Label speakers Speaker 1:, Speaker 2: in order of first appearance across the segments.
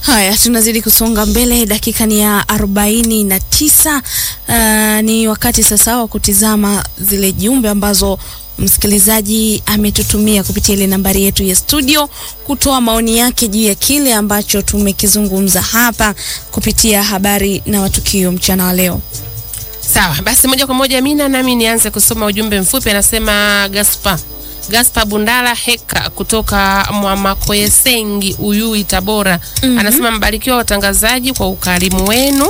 Speaker 1: Haya, tunazidi kusonga mbele. Dakika ni ya arobaini na tisa. Uh, ni wakati sasa wa kutizama zile jumbe ambazo msikilizaji ametutumia kupitia ile nambari yetu ya studio kutoa maoni yake juu ya kile ambacho tumekizungumza hapa kupitia habari na matukio mchana wa leo.
Speaker 2: Sawa, basi moja kwa moja Mina nami nianze kusoma ujumbe mfupi. Anasema Gaspa Gaspa Bundala Heka kutoka Mwamakoyesengi Uyui Tabora. mm -hmm. Anasema mbarikiwa watangazaji kwa ukarimu wenu.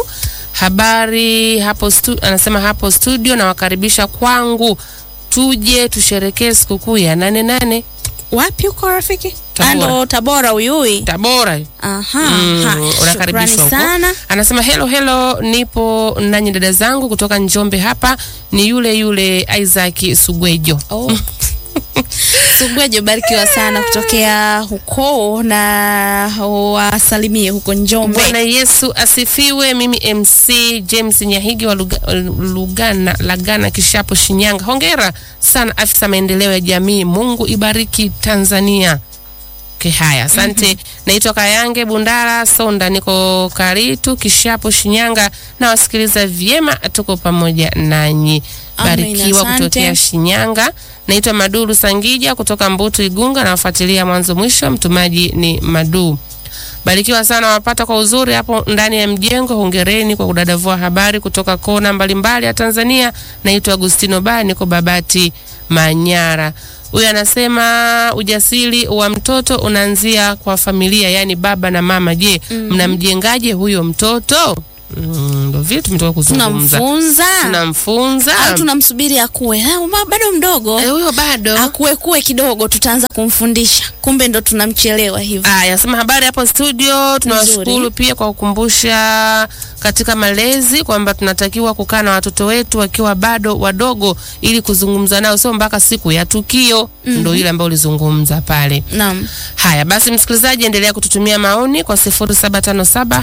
Speaker 2: Habari hapo stu, anasema hapo studio nawakaribisha kwangu, tuje tusherekee sikukuu ya nane nane.
Speaker 1: Wapi uko rafiki?
Speaker 2: Tabora.
Speaker 1: Ando Tabora Uyui.
Speaker 2: Tabora.
Speaker 1: Aha,
Speaker 2: Mm,
Speaker 1: ha,
Speaker 2: unakaribishwa
Speaker 1: shukrani
Speaker 2: huko.
Speaker 1: sana.
Speaker 2: Anasema hello hello, nipo nanyi dada zangu kutoka Njombe hapa, ni yule yule Isaac Sugwejo.
Speaker 1: Oh. Sugwejo, barikiwa sana kutokea huko na wasalimie huko Njombe.
Speaker 2: Bwana Yesu asifiwe. Mimi MC James Nyahigi wa Luga, Lugana, Lagana Kishapo, Shinyanga. Hongera sana afisa maendeleo ya jamii. Mungu ibariki Tanzania. Okay, haya asante. Naitwa Kayange Bundara Sonda, niko Karitu Kishapo, Shinyanga. Nawasikiliza vyema, tuko pamoja nanyi.
Speaker 1: Amen,
Speaker 2: Barikiwa
Speaker 1: asante.
Speaker 2: kutokea Shinyanga. Naitwa Maduru Sangija kutoka Mbutu Igunga, nawafuatilia mwanzo mwisho. Mtumaji ni Madu. Barikiwa sana wapata kwa uzuri hapo ndani ya mjengo. Hongereni kwa kudadavua habari kutoka kona mbalimbali ya Tanzania. Naitwa Agustino Ba, niko Babati Manyara. Huyu anasema ujasiri wa mtoto unaanzia kwa familia, yaani baba na mama. Je, mnamjengaje huyo mtoto? Mm, Ndo vile tumetoka kuzungumza,
Speaker 1: Tunamfunza
Speaker 2: tunamfunza
Speaker 1: au tunamsubiri akue? Ah, ma- bado mdogo
Speaker 2: Eh, huyo bado
Speaker 1: akue kue kidogo, tutaanza kumfundisha, kumbe ndo tunamchelewa hivyo.
Speaker 2: Aya, sema habari hapo studio. Tunawashukuru
Speaker 1: Nzuri.
Speaker 2: pia kwa kukumbusha katika malezi kwamba tunatakiwa kukaa na watoto wetu wakiwa bado wadogo ili kuzungumza nao, sio mpaka siku ya tukio. Ndio ile ambayo ulizungumza pale.
Speaker 1: Naam.
Speaker 2: Haya basi, msikilizaji, endelea kututumia maoni kwa 0757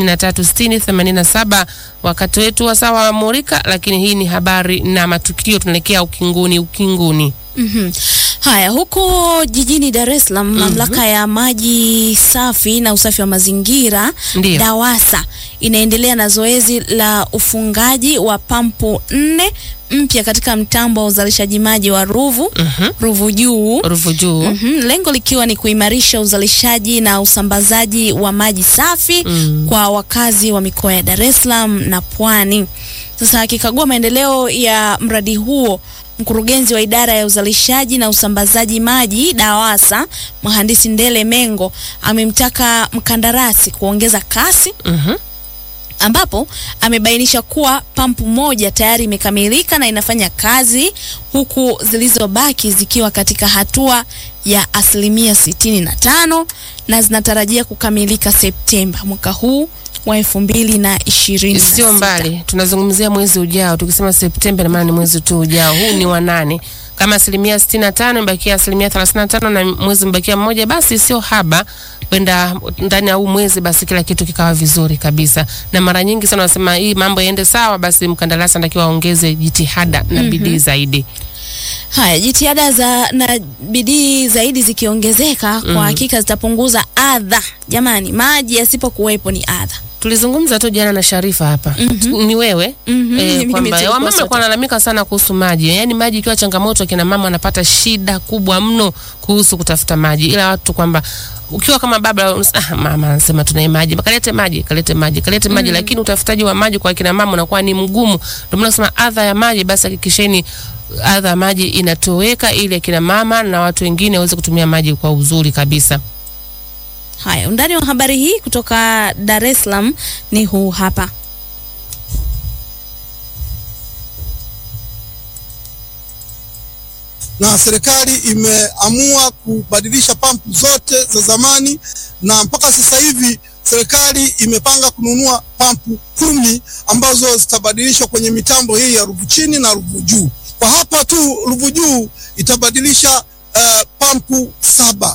Speaker 2: 5360 87 wakati wetu wa sawa wa Murika, lakini hii ni habari na matukio, tunaelekea ukinguni ukinguni.
Speaker 1: Mhm. Haya, huko jijini Dar es Salaam, mamlaka ya maji safi na usafi wa mazingira
Speaker 2: Ndiyo.
Speaker 1: DAWASA inaendelea na zoezi la ufungaji wa pampu nne mpya katika mtambo wa uzalishaji maji wa Ruvu
Speaker 2: Mhm.
Speaker 1: Ruvu Juu.
Speaker 2: Ruvu juu.
Speaker 1: Mhm, lengo likiwa ni kuimarisha uzalishaji na usambazaji wa maji safi
Speaker 2: Mm.
Speaker 1: kwa wakazi wa mikoa ya Dar es Salaam na Pwani. Sasa akikagua maendeleo ya mradi huo, mkurugenzi wa idara ya uzalishaji na usambazaji maji DAWASA, mhandisi Ndele Mengo amemtaka mkandarasi kuongeza kasi
Speaker 2: Mhm.
Speaker 1: ambapo amebainisha kuwa pampu moja tayari imekamilika na inafanya kazi huku zilizobaki zikiwa katika hatua ya asilimia sitini na tano na zinatarajia kukamilika Septemba mwaka huu wa elfu mbili na ishirini na
Speaker 2: Sio
Speaker 1: sita.
Speaker 2: mbali, tunazungumzia mwezi ujao. Tukisema Septemba, na maana ni mwezi tu ujao. Huu ni wa nane. Kama asilimia sitini na tano imebakia asilimia thelathini na tano na mwezi mbakia mmoja, basi sio haba kwenda ndani ya huu mwezi, basi kila kitu kikawa vizuri kabisa. Na mara nyingi sana wanasema hii mambo yaende sawa, basi mkandarasi anatakiwa aongeze jitihada na bidii zaidi.
Speaker 1: Haya, jitihada za na bidii zaidi zikiongezeka, kwa hakika zitapunguza adha. Jamani, maji yasipokuwepo ni adha.
Speaker 2: Tulizungumza tu jana na Sharifa hapa ni wewe
Speaker 1: Mhm,
Speaker 2: eh,
Speaker 1: mimi
Speaker 2: kwamba
Speaker 1: tulikuwa
Speaker 2: wamama
Speaker 1: sote.
Speaker 2: walikuwa wanalalamika sana kuhusu maji, yaani maji ikiwa changamoto, kina mama wanapata shida kubwa mno kuhusu kutafuta maji, ila watu kwamba ukiwa kama baba unasema, ah, mama anasema tunaye maji, kalete maji, kalete maji, kalete maji, lakini utafutaji wa maji kwa kina mama unakuwa ni mgumu. Ndio maana nasema adha ya maji, basi hakikisheni adha ya maji inatoweka, ili akina mama na watu wengine waweze kutumia maji kwa uzuri kabisa.
Speaker 1: Haya, undani wa habari hii kutoka Dar es Salaam ni huu hapa.
Speaker 3: na serikali imeamua kubadilisha pampu zote za zamani, na mpaka sasa hivi serikali imepanga kununua pampu kumi ambazo zitabadilishwa kwenye mitambo hii ya Ruvu chini na Ruvu juu. Kwa hapa tu Ruvu juu itabadilisha uh, pampu saba